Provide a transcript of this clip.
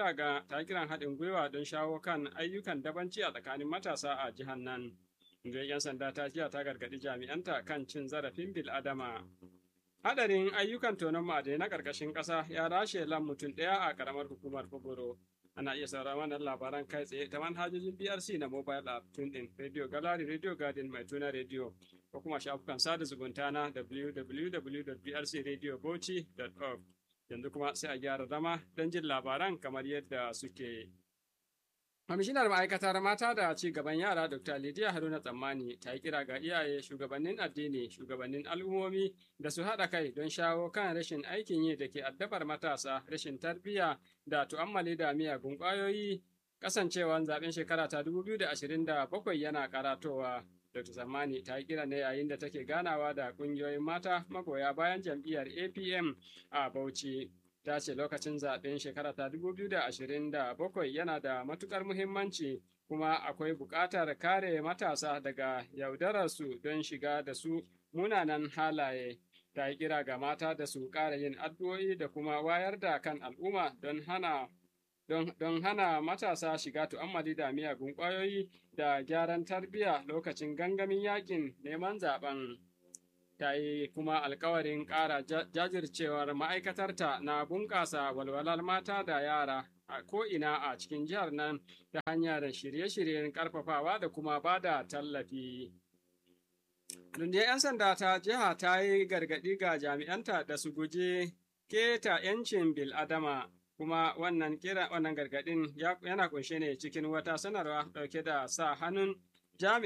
kira ga ta kiran haɗin gwiwa don shawo kan ayyukan dabanci a tsakanin matasa a jihar nan. Rundunar 'yan sanda ta jiya ta gargaɗi jami'anta kan cin zarafin bil'adama. Hadarin ayyukan tonon ma'adai na ƙarƙashin ƙasa ya rashe lan mutum ɗaya a ƙaramar hukumar Fogoro. Ana iya sauraron wannan labaran kai tsaye ta manhajojin BRC na mobile app tun ɗin Radio Gallery, Radio Garden mai tuna radio ko kuma shafukan sada zumunta na www.brcradiobauchi.org. Yanzu kuma sai a gyara zama don jin labaran kamar yadda suke. Kwamishinar ma'aikatar mata da ci gaban yara Dr. Lidiya Haruna Tsammani ta yi kira ga iyaye shugabannin addini, shugabannin al'ummomi da su haɗa kai don shawo kan rashin aikin yi da ke addabar matasa, rashin tarbiyya da tu'ammali da miyagun ƙwayoyi. Kasancewan zaɓen shekara ta 2027 yana karatowa. Dr. Tsammani ta yi kira ne yayin da take ganawa da ƙungiyoyin mata magoya bayan jam'iyyar APM a Bauchi. ta ce lokacin zaɓen shekara ta 2027 yana da matukar muhimmanci kuma akwai buƙatar kare matasa daga yaudararsu don shiga da su munanan halaye ta yi kira ga mata da su ƙara yin addu'o'i da kuma wayar da kan al'umma don hana don, don hana matasa shiga tu'ammali da miyagun ƙwayoyi da gyaran tarbiyya lokacin gangamin yakin neman zaben. ta yi kuma alkawarin ƙara jajircewar ma'aikatarta na bunƙasa walwalar mata da yara a ko'ina a cikin jihar nan ta hanyar shirye-shiryen ƙarfafawa da kuma ba da tallafi. Rundunar 'yan sanda ta jiha ta yi gargaɗi ga jami'anta da su guji keta 'yancin bil'adama kuma wannan kira wannan gargaɗin yana kunshe ne cikin wata sanarwa ɗauke da sa hannun jami'in